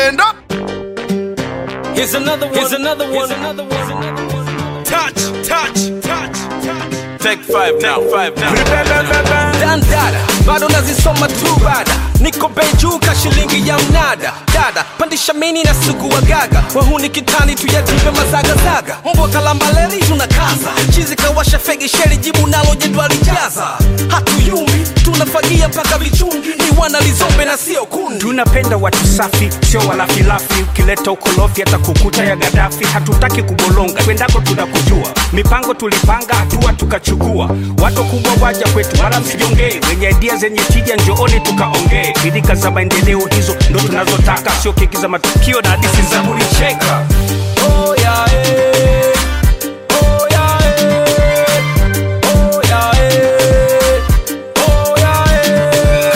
stand up. Here's another one. Here's another one. Here's another one. Here's another one. Touch, touch, touch, touch. Take five now, five now. dandada bado nazisoma tu bada niko bejuka shilingi ya mnada dada pandisha mini na sugu wa gaga wahuni kitani tuyajipe mazagazaga mbwa kalambaleri tunakaza chizi kawasha fegi sheri jibu nalo jedwali jaza hatuyumbi tunafagia mpaka vichungi ni wana lizombe na sio kundi tunapenda watu safi sio walafilafi ukileta ukolofi hata kukuta ya gadafi hatutaki kubolonga kwendako tunakujua mipango tulipanga hatua tukachukua watu kubwa waja kwetu wala msijongee wenye idia zenye tija njooni tukaongee bidika za maendeleo hizo ndo tunazotaka sio keki za matukio na hadisi za kulicheka Oh, yeah, eh. Oh, yeah, eh. Oh, yeah, eh. Oh, yeah, eh.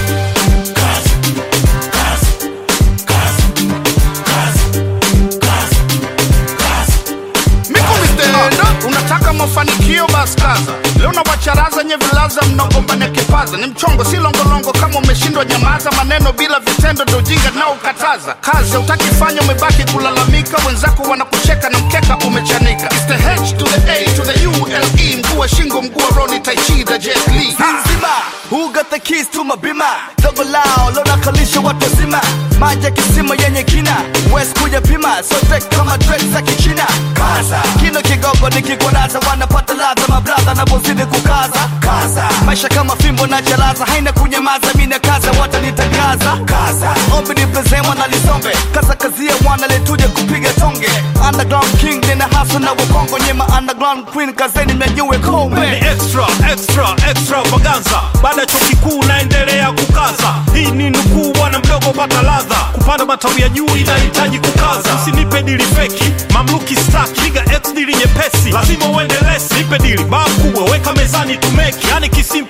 Mikumi stand up. Unataka mafanikio basi kaza. Leo na wacharaza nye vilaza mnagombania kipaza. Ni mchongo si longolongo kama umeshindwa nyamaza. Maneno bila vitendo ndo ujinga nao ukataza. Kazi hautaki fanya umebaki kulalamika. Wenzako wanakucheka na mkeka umechanika. It's the H to the A to the U L E. Mguu wa shingo mguu wa Ronnie Tai Chi the Jet Li. nzima who got the keys to my bima dogo lao lona kalisha watu wazima maji ya kisima yenye kina west kuja pima so tek kama trek za kichina kaza kino kigogo nikikwarata wanapata ladha mabradha napozidi kukaza kaza maisha kama fimbo na chalaza haina kunyamaza mina kaza watanitangaza kaza ombi nipezemwa na lisombe kaza kazia mwana letuje kupiga tonge underground king nina haso na wakongo nyema underground queen kazeni mnyanyue Ni kombe extra, extra, extravaganza. Baada ya chuo kikuu naendelea kukaza. Hii ni nukuu, bwana mdogo, pata ladha. Kupanda matawi ya juu inahitaji kukaza. Usinipe dili feki, mamluki staki, piga x dili nyepesi, lazima uende lesi. Nipe dili baa kubwa, weka mezani tumeki, yani kisima